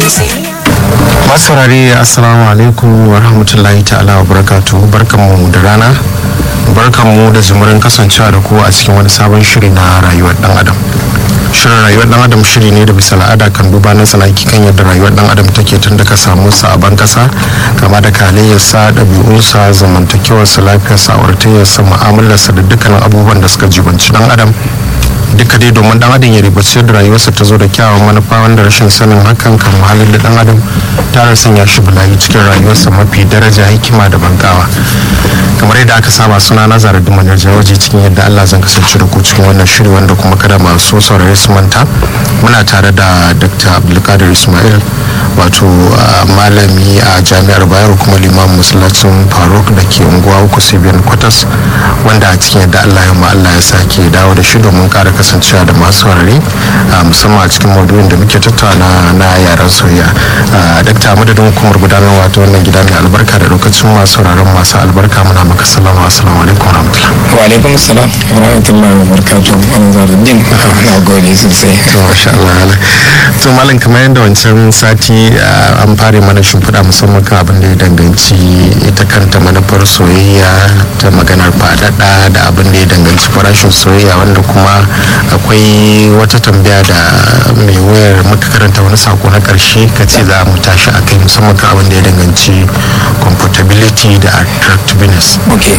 masaurari assalamu alaikum wa rahmatullahi ta'ala wa barakatu barkanmu da rana barkanmu da zumurin kasancewa da ku a cikin wani sabon shiri na rayuwar dan adam shirin rayuwar dan adam shiri ne da bisa al'ada kan duba na tsanaki kan yadda rayuwar dan adam take tun daga samu sabon kasa kama da kalayyarsa ɗabi'unsa zamantakewarsa lafiyarsa auratayyarsa mu'amalarsa da dukkanin abubuwan da suka jibanci dan adam duka dai domin dan adam ya ribace da rayuwarsa ta zo da kyawun manufa wanda rashin sanin hakan kan halin da dan adam tare sanya shi bulayi cikin rayuwarsa mafi daraja hikima da bankawa kamar yadda aka saba suna na zara dumanar jawaji cikin yadda allah zan kasance da ku cikin wannan shiri wanda kuma kada masu saurare su manta muna tare da dr abdulkadir ismail wato malami a jami'ar bayero kuma limamin masallacin faruk da ke unguwa uku sibiyan kwatas wanda a cikin yadda allah ya allah ya sake dawo da shi domin kara kasancewa da masu saurare musamman a cikin maudu'in da muke tattauna na yaren soyayya dakta madadin hukumar gudanarwa ta wannan gida mai albarka da lokacin masu sauraron masu albarka muna maka salama assalamu alaikum wa rahmatullah wa alaikum salam wa rahmatullahi wa barakatuh an zaruddin na gode sosai to masha Allah to malam kamar yadda wancan sati an fara mana shimfiɗa musamman kan abin da ya danganci ita kanta manufar soyayya ta maganar faɗaɗa da abin da ya danganci farashin soyayya wanda kuma akwai wata tambaya da mai wayar muka karanta wani sako na karshe ka ce za mu tashi a kai musamman kan abin da ya danganci comfortability da attractiveness ok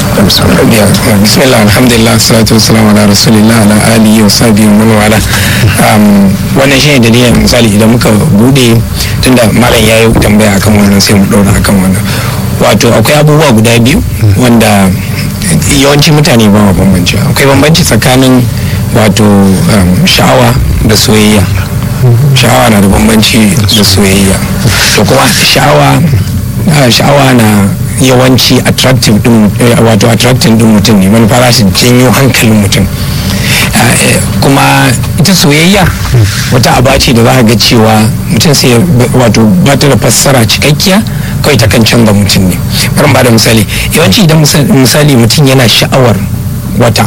bismillah alhamdulillah salatu wassalamu ala rasulillah ala alihi wa sahbihi wa man wala wannan shine dalilin misali idan muka bude tunda malam yayi tambaya akan wannan sai mu daura akan wannan wato akwai abubuwa guda biyu wanda yawanci mutane ba ma bambanci akwai bambanci tsakanin wato sha'awa da soyayya sha'awa na da bambanci da soyayya to kuma sha'awa sha'awa na yawanci attractive din wato attractive din mutum ne manufa za su janyo hankalin mutum kuma ita soyayya wata aba ce da za ga cewa mutum sai wato ba ta da fassara cikakkiya kawai ta kan canza mutum ne bari ba da misali yawanci idan misali mutum yana sha'awar wata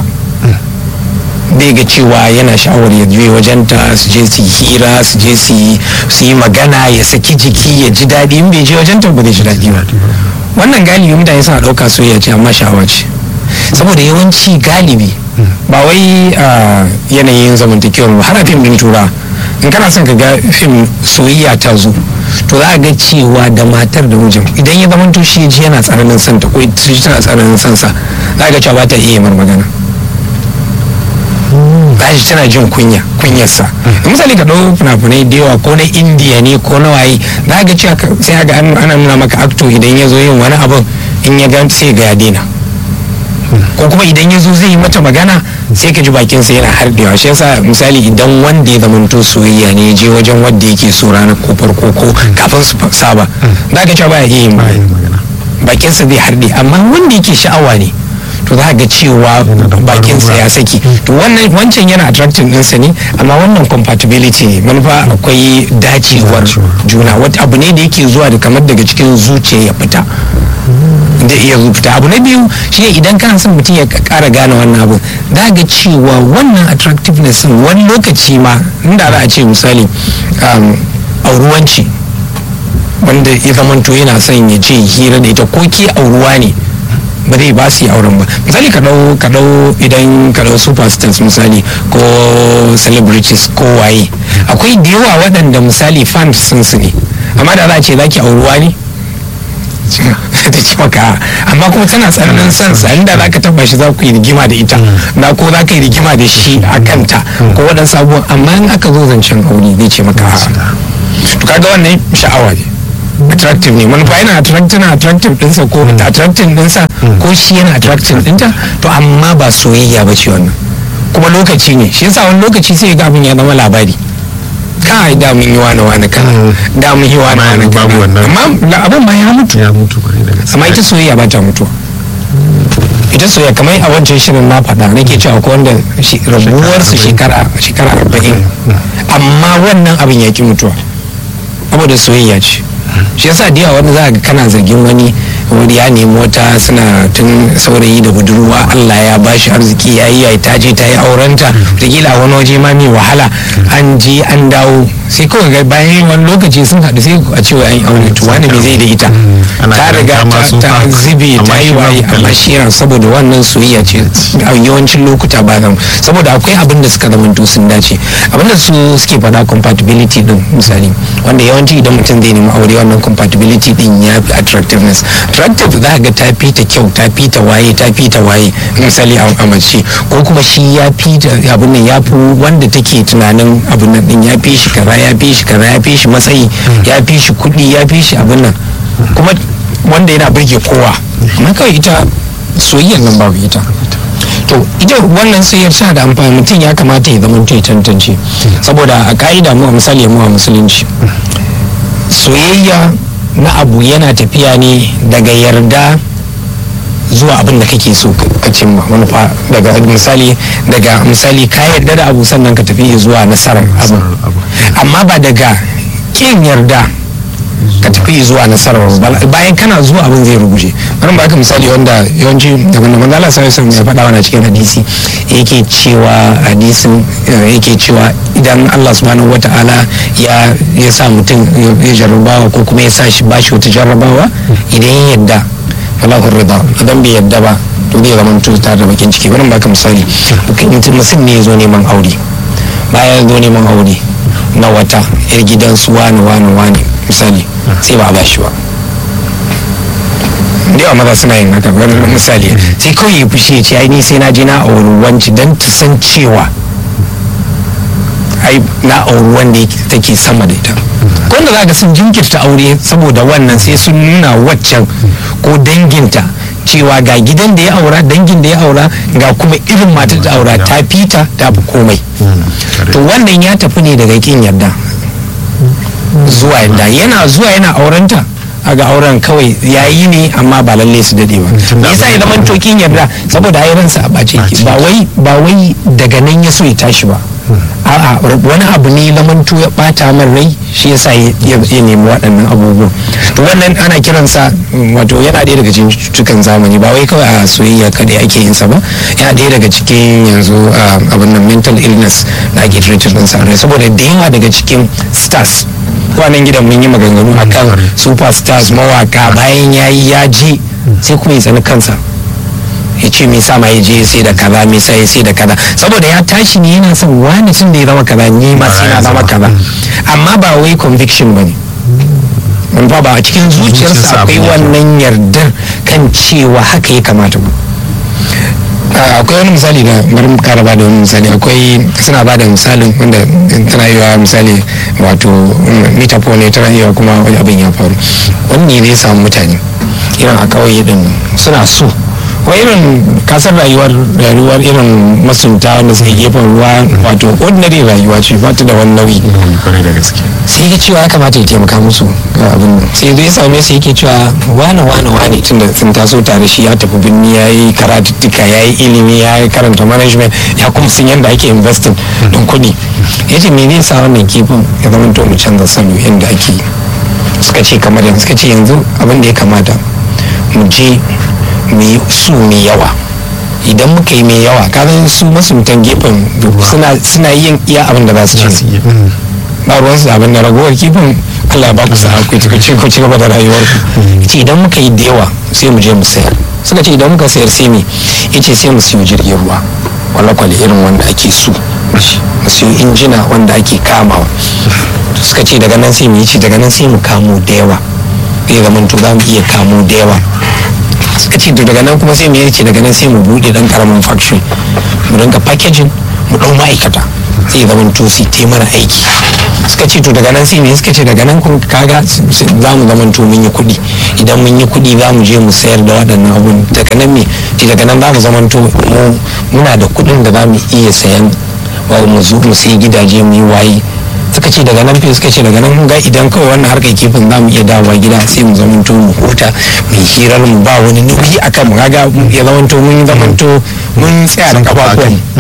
bai ga cewa yana sha'awar ya je wajenta su je su hira su je su yi magana ya saki jiki ya ji daɗi in bai je wajenta ba zai ji daɗi ba wannan galibi mutane suna ɗauka soyayya ce amma sha'awa ce saboda yawanci galibi ba wai yanayin zamantakewar ba har a fim din tura in kana son ka ga fim soyayya ta zo to za a ga cewa da matar da mijin idan ya zama shi ji yana tsananin santa ko ita tana tsananin sansa za a ga cewa ba ta iya mar magana gashi tana jin kunya kunyarsa misali ka ɗau fina-finai da yawa ko na indiya ne ko na waye za ga cewa sai ga ana nuna maka akto idan ya zo yin wani abin in ya gan sai ga ya daina ko kuma idan ya zo zai yi mata magana sai ka ji bakinsa yana hardewa shi yasa misali idan wanda ya zamanto soyayya ne ya je wajen wanda yake so ranar ko farko ko kafin su saba za ka cewa baya iya yin magana bakinsa zai harde amma wanda yake sha'awa ne to za ga cewa bakinsa ya saki to wannan wancan yana attracting ɗinsa ne amma wannan compatibility ne manufa akwai dacewar juna wata abu ne da yake zuwa da kamar daga cikin zuciya ya fita da iya fita abu na biyu shine idan kana son mutum ya kara gane wannan abu za ga cewa wannan attractiveness wani lokaci ma inda za a ce misali auruwanci wanda ya zamanto yana son ya ce hira da ita ko ke auruwa ne ba zai ba su yi auren ba misali ka dau ka dau idan ka dau superstars misali ko celebrities ko waye akwai da yawa waɗanda misali fans sun su ne amma da za a ce za ki auruwa ne ta ci maka amma kuma tana tsananin son sa inda za ka taba shi za ku yi rigima da ita na ko za ka yi rigima da shi a kanta ko waɗansu abubuwan amma in aka zo zancen aure zai ce maka to kaga wannan sha'awa ne attractive ne manufa yana attractive na attractive dinsa ko attractive dinsa ko shi yana attractive dinta to amma ba soyayya ba ce wannan kuma lokaci ne shi yasa wani lokaci sai ga abin ya zama labari kai da mun yi wani wani kana da mun yi wani wani kana amma abin ma ya mutu ya mutu amma ita soyayya ba ta mutuwa ita soyayya kamar a wancan shirin na faɗa nake cewa ko wanda rabuwar su shekara shekara arba'in amma wannan abin ya ki mutuwa saboda soyayya ce shi yasa da yawa wanda za ga kana zargin wani wani ya nemi wata suna tun saurayi da budurwa Allah ya bashi arziki ya yi ta je ta yi aurenta wataƙila a wani waje ma mai wahala an je an dawo sai kawai ga bayan wani lokaci sun haɗu sai a ce an yi aure to wani me zai da ita Ana ta ganin riga ta ma ta- sun ta fa- zube amma ta yi shi waye babu amma shi yana saboda wannan soyayya ce a yawancin lokuta ba zan saboda akwai abin da suka zamanto sun dace abin da su suke faɗa compatibility din misali wanda yawanci idan mutum zai nemi aure wannan compatibility din ya fi attractiveness attractive za ka ga ta fi ta kyau ta fi ta waye ta fi ta waye misali a a mace ko kuma shi ya fi ta abin nan ya fi wanda take tunanin abin nan din ya fi shi kaza ya fi shi kaza ya fi shi matsayi ya fi shi kuɗi ya fi shi abin nan kuma wanda yana burge kowa amma kawai ita soyayyar nan babu ita to ita wannan soyayyar tana da amfani mutum ya kamata ya zama ya tantance saboda a ka'ida mu a misali mu a musulunci soyayya na abu yana tafiya ne daga yarda zuwa abin da kake so ka cimma manufa daga misali daga misali ka yarda da abu sannan ka tafi zuwa nasarar abu abu. amma ba daga kin yarda ka tafi zuwa nasarar ba bayan kana zuwa abin zai ruguje bari ba ka misali wanda yawanci da wanda manzo Allah sallallahu alaihi ya faɗa wani cikin hadisi yake cewa hadisin eh, yake cewa idan Allah subhanahu wata'ala ya ya sa mutum ya jarrabawa ko kuma ya sa shi bashi wata jarrabawa idan ya yadda falahu rida idan bai yadda ba to zai zama mutum tare da bakin ciki bari ba ka misali mutum mutum ne ya zo neman aure bayan ya zo neman aure na wata yar gidan su wani wani wani misali sai ba a bashi ba da yawa maza suna yin haka wani misali sai kawai ya fushi ya ce ai ni sai na je na auri wanci don ta san cewa ai na auri wanda yake- take sama da ita wanda za ka sun jinkirta aure saboda wannan sai sun nuna waccan ko danginta cewa ga gidan da ya aura dangin da ya aura ga kuma irin matar da aura ta fita ta fi komai to wannan ya tafi ne daga kin yarda zuwa yadda yana zuwa yana aurenta a ga auren kawai ya yi ne amma ba lalle su dade ba Tunda me yasa ya abin- zama tokin yarda saboda ai ransa a bace yake ba wai ba wai daga nan ya so ya tashi ba a'a wani abu ne lamanto ya bata min rai shi yasa ya ya- ya nemi waɗannan abubuwan to wannan ana kiransa mm, wato yana ɗaya daga cikin cututtukan zamani ba wai kawai a soyayya kadai ake yin sa ba yana ɗaya daga cikin yanzu ah, abin nan mental illness da ake treated din sa saboda da yawa daga cikin stars kwanan gidan mun yi maganganu akan superstars mawaka bayan yayi ya je sai kuma ya tsani kansa ya ce me sa ma ya je sai da kaza me sa ya sai da kaza saboda ya tashi ne yana son wani tun da ya zama kaza ni ma sai na zama kaza amma ba wai conviction bane mun fa ba a cikin Zuciyarsa zuciyarsa akwai abin yake. wannan yardar kan cewa haka ya kamata ba Ah, akwai wani misali da bari mu kara bada wani misali akwai suna bada misalin wanda tana yiwa misali wato mm, metaphor ne tana yiwa kuma wani abin ya faru wani ne zai samu mutane irin a kauye din suna so wa irin kasar rayuwar rayuwar irin masunta wanda suke gefen ruwa wato ordinary rayuwa ce ba ta da wani nauyi kwarai da gaske sai ya cewa ya kamata ya taimaka musu ga abin nan sai zai same su yake cewa wane wane wane tun da sun taso tare shi ya tafi birni ya yi karatuttuka ya yi ilimi ya yi karanta management ya kuma sun yadda ake investing don kuɗi ya ce me zai sa wannan kifin ya zama to mu canza salo yadda ake yi suka ce kamar yanzu suka ce yanzu abin da ya kamata mu je mu yi su mai yawa idan muka yi mai yawa kazan su masuntan gefen suna suna yin iya abin da za su za ce su iya mm. ba ruwan su abin da ragowar kifin Allah ya ba ku sa'a ku ci ku ci gaba da rayuwar ku ce idan muka yi da yawa sai mu je mu sayar suka ce idan muka sayar sai me yace sai mu siyo jirgin ruwa kwale-kwale irin wanda ake so mu siyo injina wanda ake kamawa suka ce daga nan sai mu yi ci daga nan sai mu kamo da yawa zai zama to za mu iya kamo da yawa suka ce to daga nan kuma sai mu yi ce daga nan sai mu bude dan karamin factory mu rinka packaging mu dau ma'aikata sai zama to su te mana aiki suka ce to daga nan sai me suka ce daga nan kun kaga s- s- za mu zama to mun yi kuɗi idan mun yi kuɗi za mu je mu sayar da waɗannan abun daga nan me ce daga nan za mu zama to mu muna da kuɗin da za mu iya sayan wa mu zo mu sayi gidaje mu yi waye suka ce daga nan fi suka ce daga nan ga idan kawai wannan harkar kifin za mu iya dawowa gida sai mu zamanto mu huta mu yi hirar mu ba wani nauyi akan mu kaga ya zamanto mun zamanto mun tsaya da kafafuwan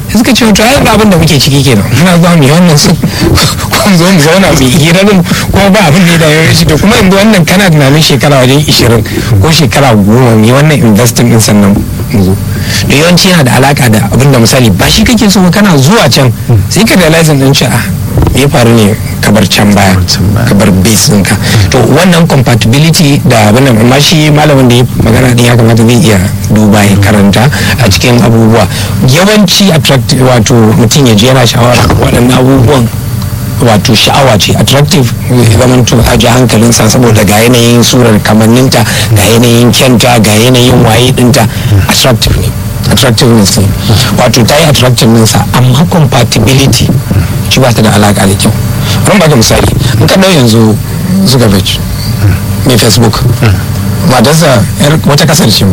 suka ce to ai abin da muke ciki kenan muna zuwa mu yi wannan su kun zo mu zauna mu hira din kuma ba abin da ya dawo shi to kuma yanzu wannan kana tunanin shekara wajen 20 ko shekara goma mu yi wannan investing din sannan mu zo da yawanci yana da alaka da abin da misali ba shi kake so kana zuwa can sai ka realize din cewa me ya faru ne kabar can baya kabar base ɗinka to wannan compatibility da abin da amma shi malamin da ya magana din ya kamata zai iya duba ya karanta a cikin abubuwa yawanci attractive wato mutum ya je yana shawara waɗannan abubuwan wato sha'awa ce attractive zaman to a ji hankalinsa saboda ga yanayin surar kamanninta ga yanayin kyanta ga yanayin waye dinta attractive ne attractiveness ne wato ta yi attractiveness amma compatibility shi ba ta da alaka da kyau bari baka misali in ka dau yanzu zuckerberg mai facebook matarsa wata kasar ce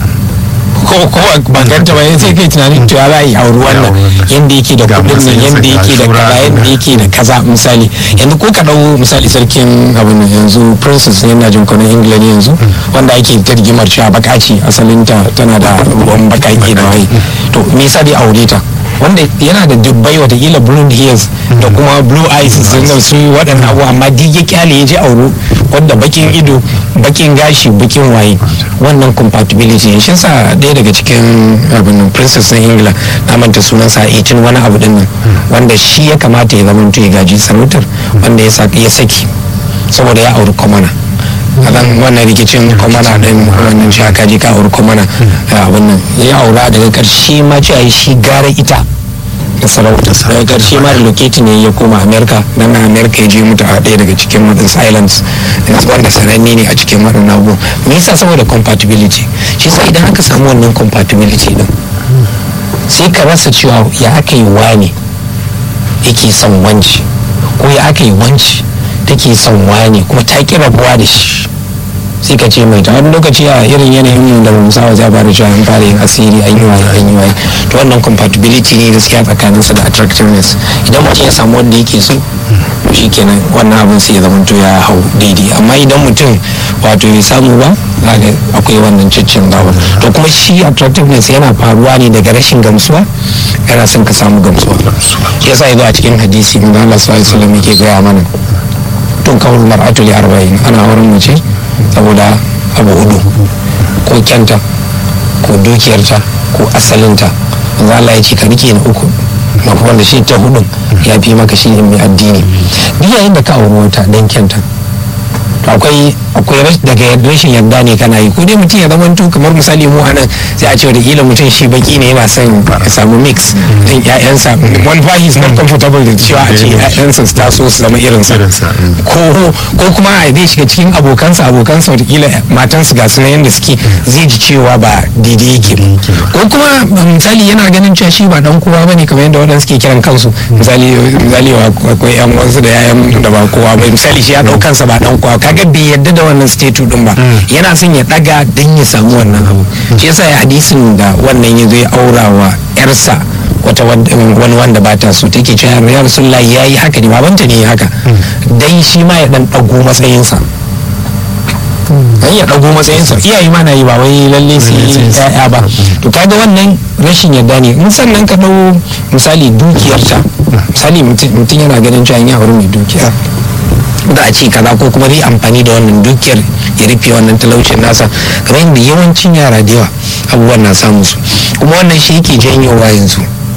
ko ko ba ganta ba sai kai tunanin to ya ra'ayi a wannan yanda yake da kudin nan yanda yake da kaza yanda yake da kaza misali yanzu ko ka dau misali sarkin abin yanzu princess ne na jin kwanan england yanzu wanda ake ta rigimar cewa baka ce asalin ta tana da ruwan bakake da waye to me yasa dai aure ta wanda yana da dubbai watakila blue hairs da kuma blue eyes sun da su waɗannan abu amma duk ya kyale ya je auro wanda bakin ido bakin gashi bakin waye wannan compatibility ne shi sa ɗaya daga cikin abin princess na ingila na manta sunansa 18 wani abu din nan wanda shi ya kamata ya zama ya gaji sarautar wanda ya saki saboda ya auri komana akan wannan rikicin komana din wannan shi aka ji ka auri komana abin nan ya aura daga karshe ma cewa shi gara ita da sarauta daga karshe ma relocate ne ya koma america dan na america ya je mutu a ɗaya daga cikin wadansu islands wanda sananne ne a cikin waɗannan abubuwan me yasa saboda compatibility shi sa idan aka samu wannan compatibility din sai ka rasa cewa ya aka yi wane yake son wanci ko ya aka yi wanci take son wane kuma ta ki rabuwa da shi sai ka ce mai ta wani lokaci a irin yanayin da mu sawa za fara cewa an fara yin asiri an yi waye an yi waye to wannan compatibility ne gaskiya tsakanin su da attractiveness idan mutum ya samu wanda yake so shi kenan wannan abin sai ya zama to ya hau daidai amma idan mutum wato ya samu ba akwai wannan ciccin gawa to kuma shi attractiveness yana faruwa ne daga rashin gamsuwa yana son ka samu gamsuwa yasa ya zo a cikin hadisi mun Allah sallallahu alaihi wasallam yake gaya mana tun kawar mar'atu li arba'in ana wurin mace saboda abu hudu ko kyanta ko dukiyarta ko asalinta za Allah ya ce ka rike na uku mafi wanda shi ta hudun ya fi maka shi mai addini duk yayin da ka auri wata dan kyanta to akwai akwai daga rashin yarda ne kana yi ko dai mutum ya zama to kamar misali mu anan sai a ce da kila mutum shi baki ne yana son ya samu mix din ƴaƴansa one fa is not comfortable da cewa a ce ƴaƴansa su taso su zama irin sa ko ko kuma a zai shiga cikin abokansa abokansa wataƙila matansu ga sunan yadda suke zai ji cewa ba daidai yake ko kuma misali yana ganin cewa shi ba dan kowa bane kamar yadda waɗansu ke kiran kansu misali misali akwai ƴan wasu da yayan da ba kowa ba misali shi ya ɗau kansa ba dan kowa kaga bai yarda da wannan statue din ba yana son ya daga dan ya samu wannan abu shi yasa ya hadisin da wannan ya zo ya aura wa yarsa wata wani wanda ba ta so take cewa ya rasulullahi ya yi haka ne babanta ne haka dan shi ma ya dan dago matsayinsa dan ya dago matsayinsa iyaye ma na yi ba wai lalle sai ya'ya ba to kaga wannan rashin yarda ne in sannan ka dau misali dukiyarta misali mutum yana ganin cewa ya aure mai dukiya da a ce kaza ko kuma zai amfani da wannan dukiyar ya rufe wannan talaucin nasa kamar yadda yawancin yara da yawa abubuwan na samu su kuma wannan shi yake janyowa yanzu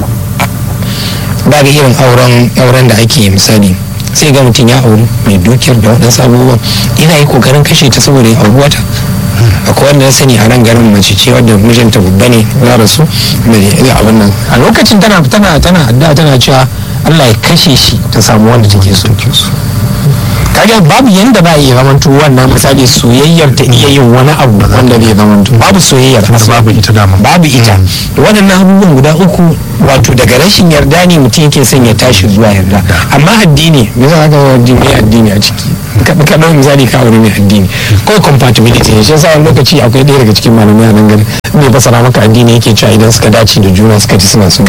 ba ga irin auren auren da ake misali sai ga mutum ya auri mai dukiyar da waɗansu abubuwan ina yi kokarin kashe ta saboda ya auri wata akwai wanda ya sani a nan garin mace ce wadda mijinta babba ne ya rasu da abin nan a lokacin tana tana tana addu'a tana cewa Allah ya kashe shi ta samu wanda take so kaga babu yanda ba iya zamanto wannan misali soyayyar ta iya yin wani abu wanda zai zamanto babu soyayyar babu ita dama babu ita waɗannan abubuwan guda uku wato daga rashin yarda ne mutum yake son ya tashi zuwa yarda amma addini me za ka addini mai addini a ciki ka ɗau misali ka aure mai addini ko compatibility ne shi yasa wani lokaci akwai ɗaya daga cikin malamai a nan gari mai fasara maka addini yake cewa idan suka dace da juna suka ci suna son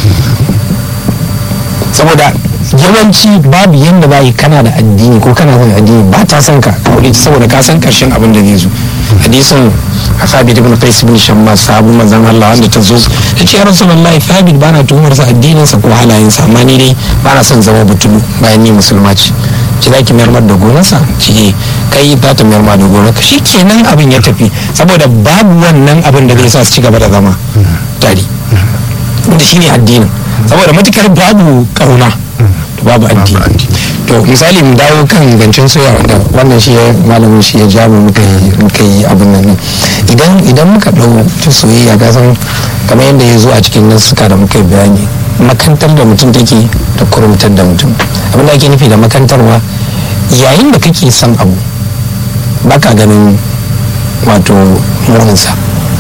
saboda yawanci babu yadda ba yi kana da addini ko kana son addini ba ta son ka aure ta saboda ka san karshen abin da zai zo hadisin Thabit ibn Qais ibn Shammas sahabu manzon Allah wanda ta zo ta ce ya Rasulullahi Thabit bana tuhumar sa addinin sa ko halayen sa amma ni dai bana son zama butulu bayan ni musulma ce ce zaki mayar da gonarsa ce kai za ta mayar da gonarka shikenan abin ya tafi saboda babu wannan abin da zai sa su ci gaba da zama tare wanda shine addinin saboda matukar babu kauna to babu addini to misali mu dawo kan zancen soya wanda wannan shi malamin shi ya ja mu muka yi muka yi abin nan idan idan muka dau ta soyayya ga san kamar yadda ya zo a cikin nasuka da muka yi bayani makantar da mutum take da kurumtar da mutum abin da ake nufi da makantarwa yayin da kake son abu baka ganin wato muninsa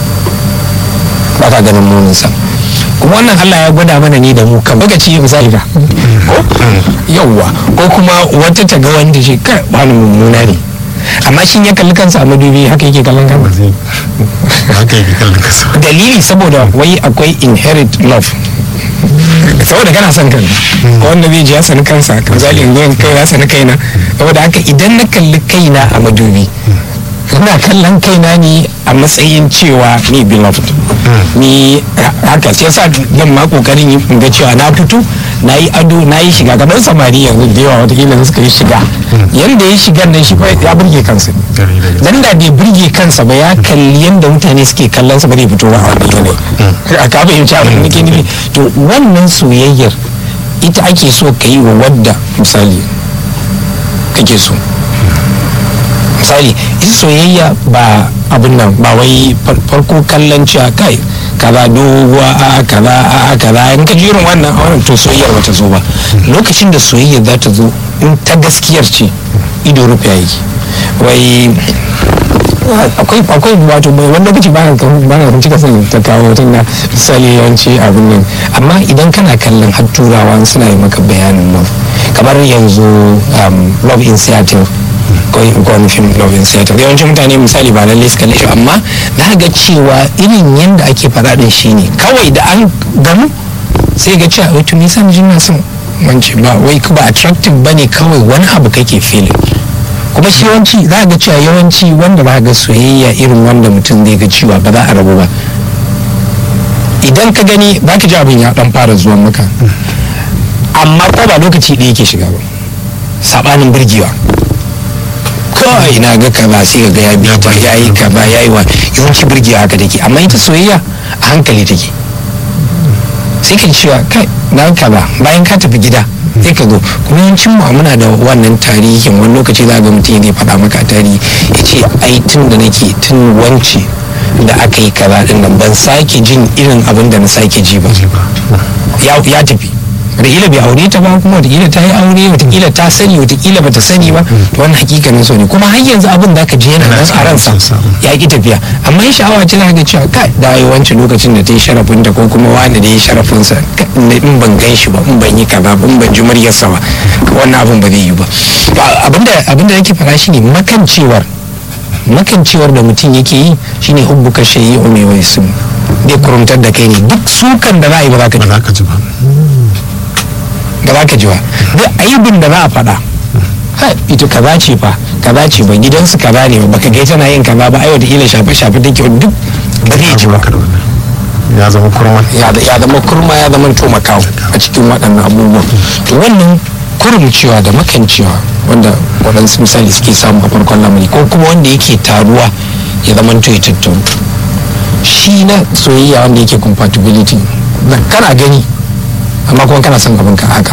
baka ganin muninsa kuma wannan Allah ya gwada mana ni da mu kan lokaci misali da yauwa ko kuma wata ta ga wanda shi kai wani mummuna ne amma shin ya kalli kansa a madubi haka yake kallon kansa haka yake kallon kansa dalili saboda wai akwai inherit love saboda kana son kanka ko wanda zai ji ya sani kansa misali in zo kai ya sani kaina saboda haka idan na kalli kaina a madubi ina kallon kaina ne a matsayin cewa ni beloved ni haka sai yasa zan ma kokarin in ga cewa na fito na yi ado na yi shiga kamar samari yanzu da yawa watakila da suka yi shiga yanda ya shiga nan shi ya burge kansa dan da bai burge kansa ba ya kalli yanda mutane suke kallon sa ba zai fito ba a wani yanayi a ka fahimci abin da nake nufi to wannan soyayyar ita ake so ka yi wa wadda misali kake so misali ita soyayya ba abin nan ba wai farko kallon cewa kai kaza doguwa a kaza a kaza in ka jirin wannan a wannan to soyayyar bata zo ba lokacin da soyayyar za ta zo in ta gaskiyar ce ido rufe yake wai akwai akwai wato mai wani lokaci ba na ba na cika son ta kawo tun da misali yawanci abin nan amma idan kana kallon har turawa suna yi maka bayanin love kamar yanzu love in seattle ko wani fim love in seattle yawancin mutane misali ba lallai su kalle shi amma na ga cewa irin yadda ake faɗa din shi ne kawai da an gamu sai ga cewa wato me yasa mijin na son wance ba wai ba attractive bane kawai wani abu kake feeling kuma shi yawanci za ga cewa yawanci wanda ba ga soyayya irin wanda mutum zai ga cewa ba za a rabu ba idan ka gani za ka ji abin ya dan fara zuwa maka amma ko ba lokaci ɗaya yake shiga ba sabanin birgewa kawai na ga kaza sai ga ya biya ta ya yi kaza ya yi wa yawanci birgewa haka take amma ita soyayya a hankali take sai ka cewa kai na kaza bayan ka tafi gida sai ka zo kuma yawancin mu muna da wannan tarihin wani lokaci za ga mutum zai faɗa maka tarihi ya ce ai tun da nake tun wance da aka yi kaza din nan ban sake jin irin abin da na sake ji ba ya tafi wataƙila bai aure ta ba kuma wataƙila ta yi aure wataƙila ta sani wataƙila bata sani ba to wannan hakikanin so ne kuma har yanzu abin da ka je yana nan a ransa ya ki tafiya amma ya sha'awa ce ga cewa kai da yi wancan lokacin da ta yi sharafin ta ko kuma wani da ya yi sharafin sa in ban gan shi ba in ban yi kaza ba in ban ji muryarsa ba wannan abin ba zai yi ba abinda abinda nake fara shine makancewar makancewar da mutum yake yi shine hubbuka shayyi ume wai su zai kurumtar da kai ne duk sukan da za a yi ba za ka ji ba ba za ka ji ba duk aibin da za a faɗa ita kaza ce fa kaza ce ba gidansu kaza ne ba ka gai tana yin kaza ba ai wata ila shafe shafe take duk ba zai ji ba ya zama kurma ya zama kurma ya zama to makawo a cikin waɗannan abubuwan to wannan kurumcewa da makancewa wanda waɗansu misali suke samu a farkon lamari ko kuma wanda yake taruwa ya zama to ya tattauna shi na soyayya wanda yake compatibility kana gani amma kuma kana son abin ka haka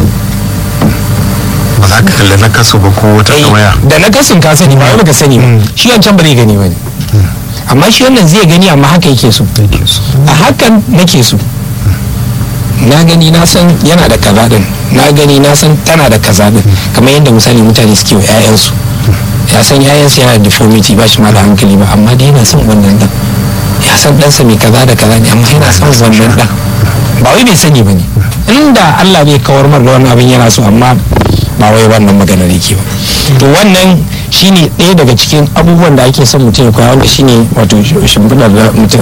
ba za ka kalli na kaso ba ko wata waya da na kasin ka sani ba wani ka sani ba shi wancan ba zai gani ba ne amma shi wannan zai gani amma haka yake so a hakan nake so na gani na san yana da kaza din na gani na san tana da kaza din kamar yadda misali mutane suke wa 'ya'yansu ya san 'ya'yansu yana da deformity ba shi ma da hankali ba amma dai yana son wannan dan ya san ɗansa mai kaza da kaza ne amma yana son wannan dan ba wai bai sani ba ne inda Allah bai kawar mar da wannan abin yana so amma ba wai wannan maganar yake ba to wannan shine ɗaya daga cikin abubuwan da ake son mutum ya koya wanda shine wato shimfiɗar da mutum